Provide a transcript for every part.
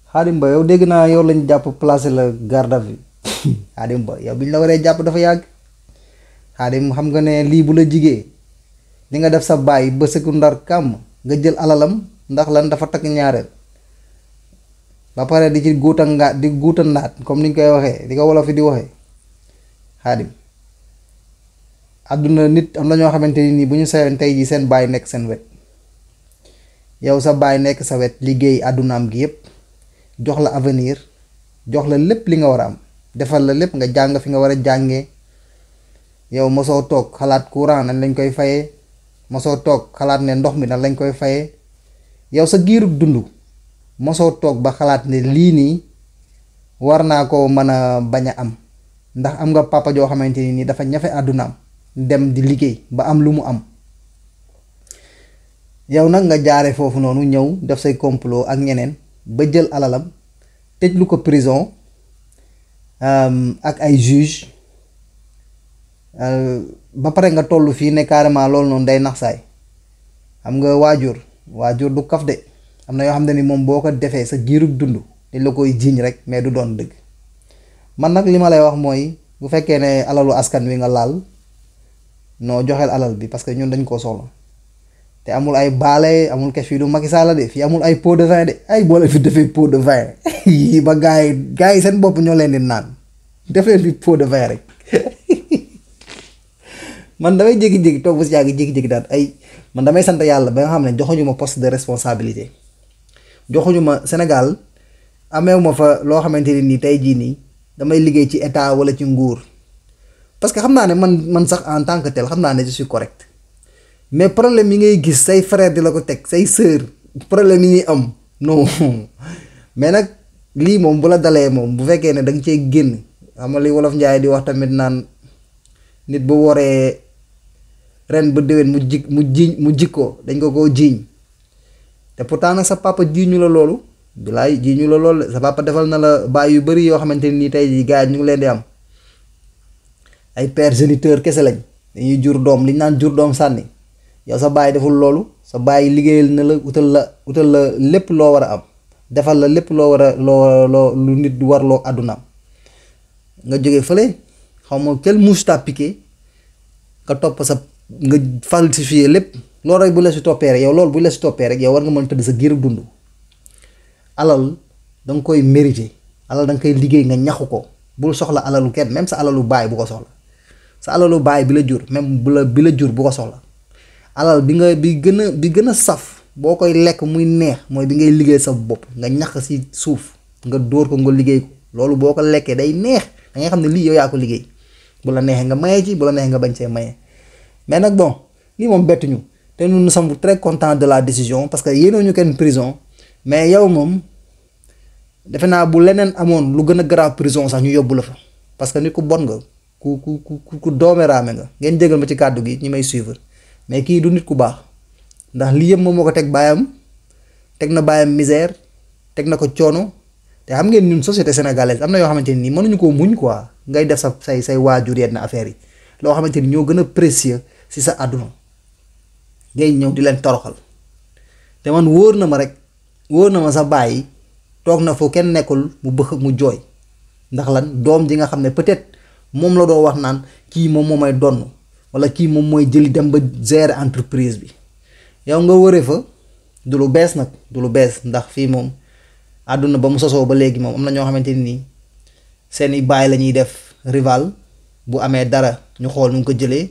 Xaadim Ba yow dégg naa yow lañ jàpp placé la garde à vue Xaadim Ba yow biñ la waree jàpp dafa yàgg Xaadim xam nga ne lii bu la jigee li nga def sa baay ba sëkku ndar kàmm nga jël alalam ndax lan dafa takk ñaareel ba pare di ci guuta ngaat di guuta naat comme ni ñu koy waxee di ko wolof fi di waxee Xaadim àdduna nit am na ñoo xamante ni nii bu ñu sayoon tey jii seen baay nekk seen wet yow sa baay nekk sa wet liggéey àddunaam gi yépp jox la avenir jox la lépp li nga war a am defal la lépp nga jàng fi nga war a jàngee yow mosoo toog xalaat courant nañ lañ koy fayee mosoo toog xalaat ne ndox mi nan lañ koy fayee yow sa giirug dund mosoo toog ba xalaat ne lii nii war naa ko mën a bañ a am ndax am nga papa joo xamante ni nii dafa ñafe àddunaam dem di liggéey ba am lu mu am yow nag nga jaare foofu noonu ñëw def say complot ak ñeneen ba jël alalam tëj lu ko prison ak ay juge ba pare nga toll fii ne carrément loolu noonu day nax saay xam nga waajur waajur du kaf de am na yoo xam ne ni moom boo ko defee sa giirug dund dañ la koy jiiñ rek mais du doon dëgg man nag li ma lay wax mooy bu fekkee ne alalu askan wi nga laal noo joxeel alal bi parce que ñun dañ koo soxla te amul ay baale amul kes fii du Macky Sall de fii amul ay pot de vin de ay boole fi defee pot de vin yi ba gars yi gars yi seen bopp ñoo leen di naan def leen fi pot de vin rek man damay jékki-jékki toog ba si yàgg jékki-jékki daal ay man damay sant yàlla ba nga xam ne joxuñu ma poste de responsabilité joxuñu ma Sénégal ameewu ma fa loo xamante ne nii tey jii nii damay liggéey ci état wala ci nguur parce que xam naa ne man man sax en tant que tel xam naa ne je suis correct mais problème yi ngay gis say frère di la ko teg say sœur problème yi ñuy am non mais nag lii moom bu la dalee moom bu fekkee ne da nga cee génn xam nga li wolof njaay di wax tamit naan nit bu woree ren ba déwén mu jik mu jiiñ mu jikkoo dañ ko koo jiiñ te pourtant nag sa papa jiiñu la loolu bilaay jiiñu la loolu sa papa defal na la baay yu bari yoo xamante ni tey jii gars yi ñu ngi leen di am ay père géniteur kese lañ dañuy jur doom li ñu naan jur doom sànni yow sa baay deful loolu sa baay liggéeyal na la utal la utal la lépp loo war a am defal la lépp loo war a loo loo lu nit war loo àddunaam nga jóge fële xaw ma quelle mouche t'a piqué nga topp sa nga falsifier lépp loolu rek bu la si toppee rek yow loolu bu la si toppee rek yow war nga mën tëdd sa giiru dund alal da nga koy mérité alal da nga koy liggéey nga ñaxu ko bul soxla alalu kenn même sa alalu baay bu ko soxla sa alalu baay bi la jur même bu la bi la jur bu ko soxla alal bi nga bi gën a bi gën a saf boo koy lekk muy neex mooy bi ngay liggéey sa bopp nga ñax si suuf nga dóor ko nga liggéey ko loolu boo ko lekkee day neex da ngay xam ne lii yow yaa ko liggéey bu la neexee nga maye ci bu la neexee nga bañ see maye mais nag bon lii moom bettuñu te nous nous sommes très contents de la décision parce que yéenoo ñu kenn prison mais yow moom defe naa bu leneen amoon lu gën a grave prison sax ñu yóbbu la fa parce que nit ku bon nga ku ku ku ku doomeraame nga ngeen jégal ma ci kàddu gi ñi may suivre mais kii du nit ku baax ndax lii yëpp moom moo ko teg baayam teg na baayam misère teg na ko coono te xam ngeen ñun société sénégalaise am na yoo xamante ni mënuñu koo muñ quoi ngay def sa say say waajur yenn affaires yi loo xamante ni ñoo gën a précieux si sa àdduna ngay ñëw di leen toroxal te man wóor na ma rek wóor na ma sa bàyyi toog na foo kenn nekkul mu bëx mu jooy ndax lan doom ji nga xam ne peut-être moom la doo wax naan kii moom moo may donn wala kii moom mooy jëli dem ba gérer entreprise bi yow nga wëree fa du lu bees nag du lu bees ndax fii moom àdduna ba mu sosoo ba léegi moom am na ñoo xamante ni seeni baay la ñuy def rival bu amee dara ñu xool nu ñu ko jëlee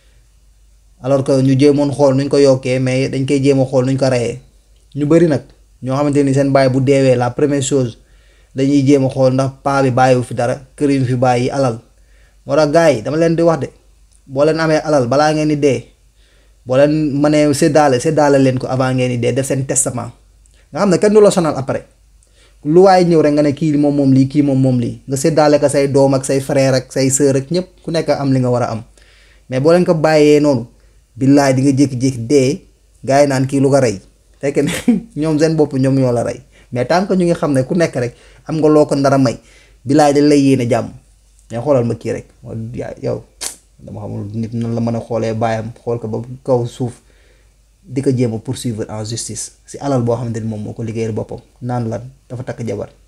alors que ñu jéemoon xool nu ñu ko yokkee mais dañ koy jéem a xool nu ñu ko reyee ñu bëri nag ñoo xamante ni seen baay bu deewee la première chose dañuy jéem a xool ndax paa bi bàyyiwu fi dara kër yi fi bàyyi alal moo tax gars yi dama leen di wax de boo leen amee alal balaa ngeen di dee boo leen mënee séddaale séddaale leen ko avant ngeen di dee def seen testament nga xam ne kenn du la sonal après lu waaye ñëw rek nga ne kii moom moom lii kii moom moom lii nga séddaale ko say doom ak say frère ak say sœur ak ñëpp ku nekk am li nga war a am mais boo leen ko bàyyee noonu billaay di nga jékki-jékki dee gars yi naan kii lu ko rey fekk ne ñoom seen bopp ñoom ñoo la rey mais tant que ñu ngi xam ne ku nekk rek am nga loo ko ndara may billaay dañ lay yéene jàmm mais xoolal ma kii rek yow dama xamul nit nan la mën a xoolee baayam xool ko ba kaw suuf di ko jéem a poursuivre en justice si alal boo xamante ni moom moo ko liggéeyal boppam naan lan dafa takk jabar